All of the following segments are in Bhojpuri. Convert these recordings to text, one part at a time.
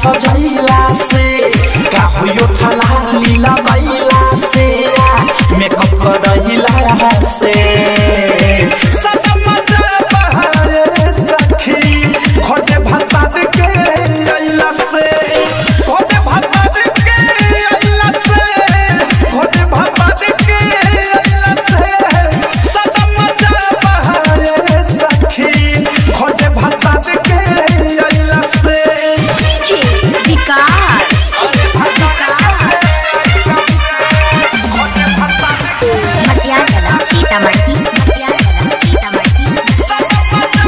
सजैला से का होयो ठलाली लगैला से मेकअप करैला से सनम बहारे सखी खोटे भत्ता के अइला से खोटे भत्ता के अइला से खोटे भत्ता के अइला से सनम बहारे सखी खोटे भत्ता के अइला से डीजे विकास मटियाला सीतामढ़ी मटियाला सीतामढ़ी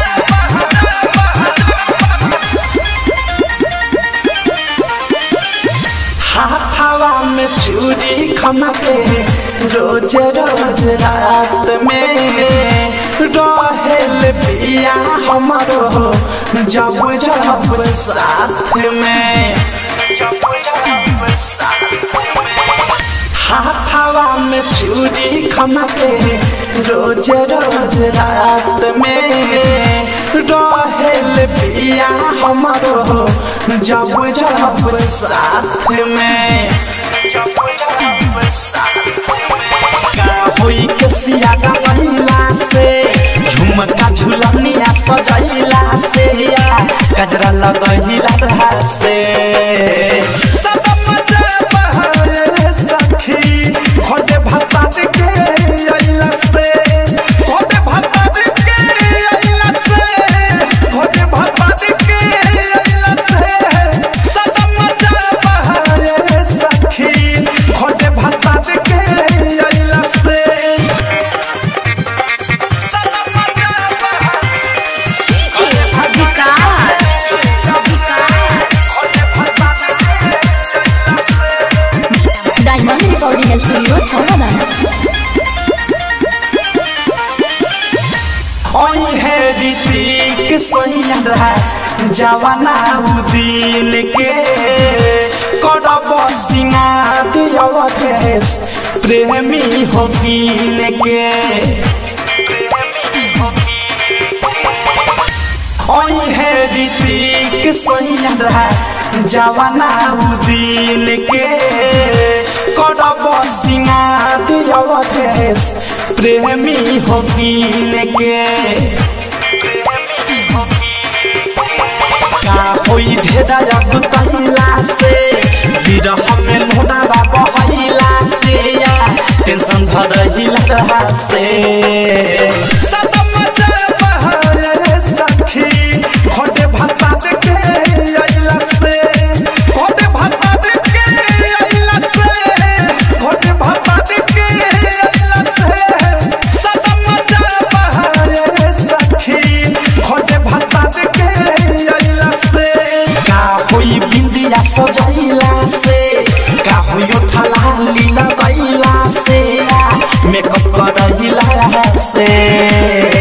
हाथावा में चूड़ी खमके रोज रोज रात में रहेल पिया हमारो जब जब साथ में जब जब साथ में हाथावा में चूड़ी खमके रोज रोज रात में रहेल पिया हमारो जब जब साथ में जब जब साथ में का होई के सिया गवैला से झुमका झुलनिया सजैला से या गजरा लगैला रहा से सब मजा बहारे सखी खोटे भत्ता के अइला से खोटे भत्ता के अइला से खोटे भत्ता के अइला से सब मजा बहारे सखी खोटे भत्ता के अइला से सब मजा बहारे डीजे विकास खोटे भत्ता के अइला से डायमंड रिकॉर्डिंग स्टूडियो छौड़ादाना ओई है ऋतिक सैया जवाना उ दिल के करब सिंगार अवधेश प्रेमी हो गिल के प्रेमी हो ओई है ऋतिक सैया जवाना उ दिल के करब सिंगार अवधेश प्रेमी हो गिल के प्रेमी हो का होई ढेरा अब तैला से विरह में लोडा बहैला से या टेंशन धरहिला रहा से सब मजा बहारे सखी खोटे भत्ता के अइला से खोटे भत्ता के अइला से खोटे भत्ता के अइला से सब मजा बहारे सखी खोटे भत्ता के अइला से का होई बिंदिया सजैला से का होई ठलाली लगैला से मेकअप करैला से